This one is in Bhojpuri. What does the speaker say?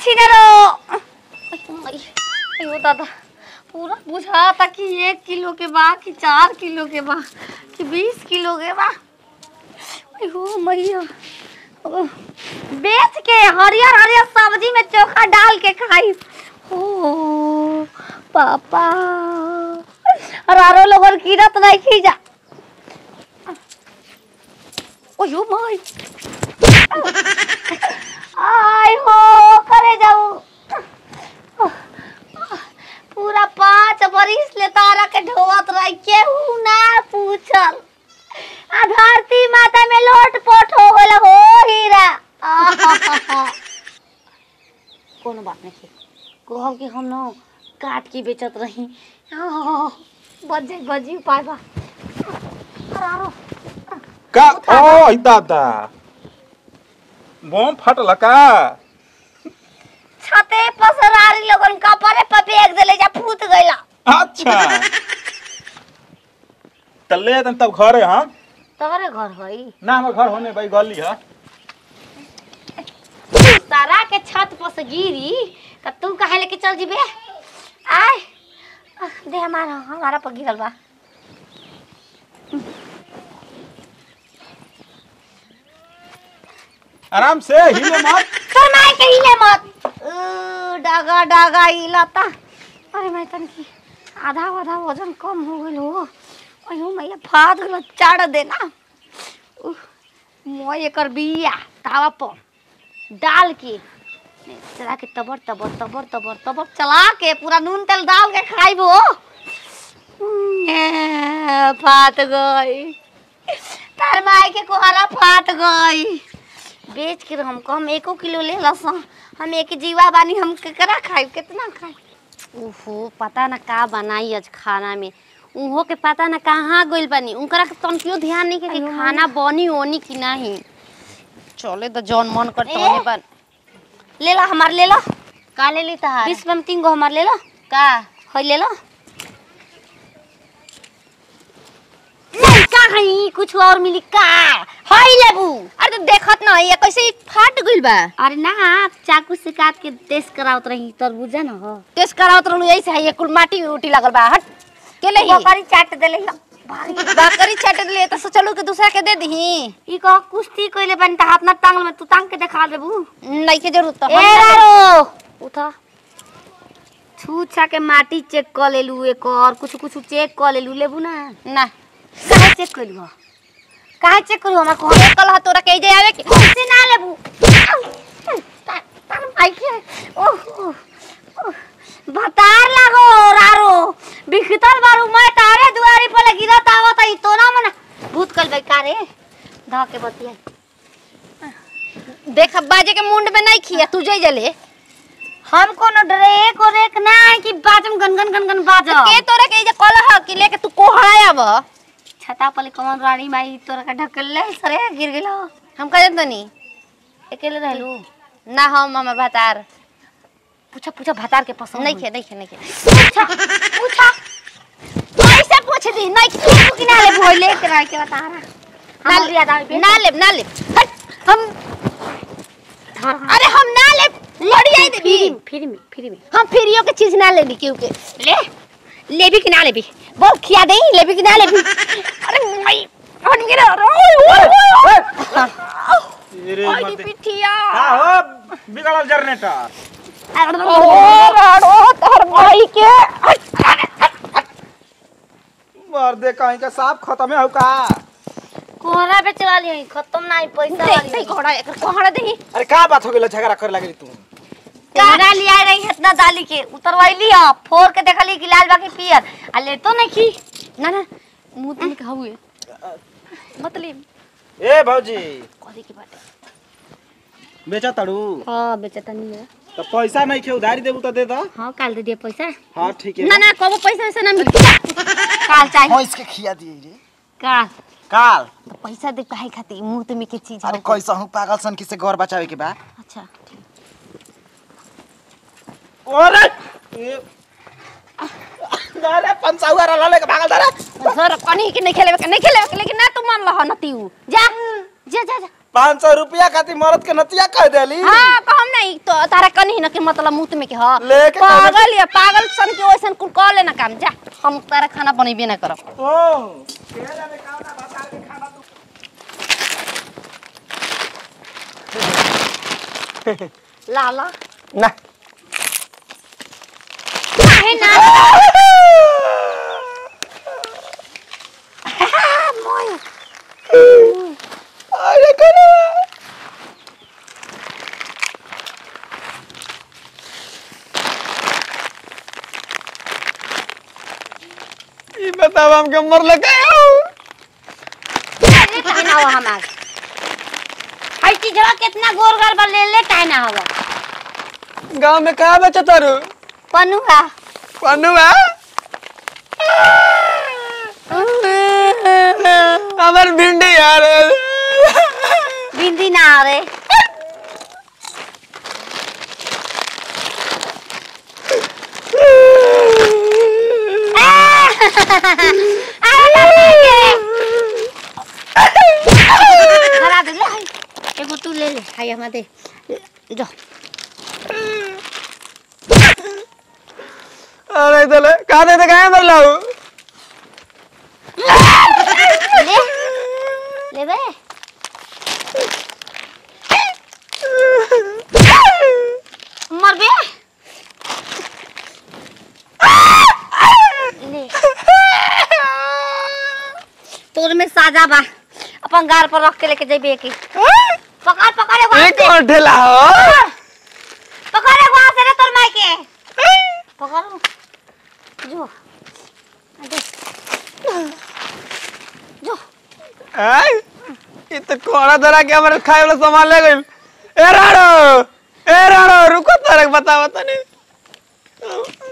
छिनरो अयो दादा पूरा बुझाता कि एक किलो के बा कि चार किलो के बा कि बीस किलो के बा अयो मैया ओ, बेच के हरियर हरियर सब्जी में चोखा डाल के खाई ओ पापा अरारो लोगन कीरत नहीं खी जा ओयो माय आय हो करे जाऊ पूरा पाँच बरिस ले तारा के ढोवत रही केहू ना पूछल आ धरती माता में लोट पोट हो गल हो हीरा आहाहा। कोनो बात नहीं कहम कि हम न काट के बेचत रही आह, बच जाई बजी उपाय बा अरारो का ओ दादा बम फटल का छते पर सरारी लोगन कपड़े पर फेंक देले जा फूट गइला अच्छा तल्ले तन तब घरे हम तोहरे घर हई ना हमर घर होने भाई गली है तारा के छत पर से गिरी त तू काहे लेके चल जीबे आय आह, दे हमारा हमारा पर गिरल बा आराम से हिले मत तोर माय के हिले मत उ, डागा डागा हिलता अरे मैं तन की आधा आधा वजन कम हो गइल हो अयो मैया फाद गल चाड़ देना उह, मोय एकर बिया तावा पर डाल के चला के तबर तबर तबर तबर तबर चला के पूरा नून तेल डाल के खाइबो ए, फाट गई तार माई के कोहरा फाट गई बेच के हम कम एको किलो ले लस हम एक जीवा बानी हम केकरा खाई कितना खाई ओहो पता ना का बनाई आज खाना में उहो के पता ना कहाँ गइल बानी उनकरा के तनिको ध्यान नहीं के कि खाना बनी ओनी कि नहीं चले तो जौन मन कर ए? तोने बन ले ला हमार ले ला का ले ली तहार बीस में तीन गो हमार ले ला का हई ले ला नहीं का हई कुछ और मिली का हई लेबू अरे तो देखत ना ये कैसे ही फाट गइल बा अरे ना चाकू से काट के टेस्ट करावत रही तरबूजा ना हो टेस्ट करावत रहलू ऐसे है ये कुल माटी उटी लगल बा हट के ले बकरी चाट देले ला भारी बकरी छट दिले तो सोचलू कि दूसरा के दे दही ई कह कुश्ती कइले बन त हाथ ना टांगल में तू टांग के दिखा देबू नहीं के जरूरत तो ए रारो उठा छू छा के माटी चेक कर लेलू एक और कुछ कुछ चेक कर लेलू लेबू ना ना काहे चेक कइलू हो? काहे चेक करू हमार को ये कल तोरा के जे आवे के से ना लेबू ता- तार माई के ओह ओह, ओह। भतार लागो रारो बिखतर बारू मैं तारे दुआरी पर गिरत आवत ई तो ना मना भूत कल बे कारे धा के बतिया देख बाजे के मुंड में नहीं खिया तू जई जले हम कोनो ड्रेक और एक ना है कि बाजम गनगन गनगन बाज के तोरा के जे कल ह कि लेके तू कोहराया अब छता पर कौन रानी माई तोरा का ढकल ले सरे गिर गेलो हम कह तनी अकेले रहलू ना हम हमर भतार पूछा पूछा भतार के पसंद नहीं खे नहीं खे नहीं खे पूछा पूछा ऐसे पूछ दी नहीं खे तू किना ले भोई ले के के बता रहा हम याद आवे ना ले ना ले हट हम अरे हम ना ले लड़ी आई देबी फ्री में फ्री में फ्री में हम फ्रीयो के चीज ना लेनी क्यों के ले लेबी कि ना लेबी बोल खिया दे लेबी कि ना लेबी अरे माई हट गिरा ओए ओए रे ओए मर्दे पिठिया का हो बिगड़ल जनरेटर ओ राडो तोर भाई के मर्दे कहीं का साफ खत्म है का कोहरा पे चला लियो खत्म ना ही पैसा देख देख घोड़ा एकर कोहड़ा देही अरे का बात हो गेल झगड़ा करे लगे तू कोहरा लिया रही इतना डाली के उतरवाइली ह फोर के देखली कि लाल बाकी पियर आ ले तो नहीं की ना ना मुंह तुम का हुए मतलब ए भौजी कथी के बाटे बेचा तड़ू हां बेचता नहीं है तो पैसा नहीं खे उधारी देबू तो दे दो हां काल दे दिया पैसा हाँ ठीक है ना ना कबो पैसा वैसा ना मिलती काल चाहिए भैंस के खिया दिए रे काल काल तो पैसा दे काहे खातिर मुंह तुम के चीज अरे हो कैसा हूँ पागल सन किसे घर बचावे के बा अच्छा ठीक अरे ए, अरे पंचाउआ रला लेके भागल धरे सर कनी के नहीं खेले नहीं खेले लेकिन ना तू मान लह नतीऊ जा जा जा जा पाँच सौ रुपया खातिर मरद के नतिया कह देली हाँ कहम नहीं ई तो तारा कनी न के मतलब मुंह में के ह लेके पागल या पागल सन के ओइसन कुल कर लेना काम जा हम तारा खाना बनेबे ना करब ओ के जाने कावना बता के खाना तू ला ला ना काहे ना अरे करो ई बताओ हमके मर लगा ले काहे ना हो हमार हई चीजवा कितना गोर गोर बा ले ले काहे ना होगा गांव में कहाँ बेचा तारू पनुआ पनुआ हमार भिंडी यार बिंदी ना रे धरा दे ले हई एगो तू ले ले हई हमा दे जो अरे चले कहाँ दे दे कहाँ मर लाऊ ले ले बे मर बे ले तोर में साजा बा अपन गार पर रख के लेके जेबे की पकड़ पकड़ एगो ये हाथ से कौन ठेला हो पकड़ एगो हाथ से रे तोर माई के पकड़ जो दे जो आय ये तो कोड़ा धरा के हमारे खाए वाला सामान ले गइल ए राणो ए राणो रुको तारक बताओ तने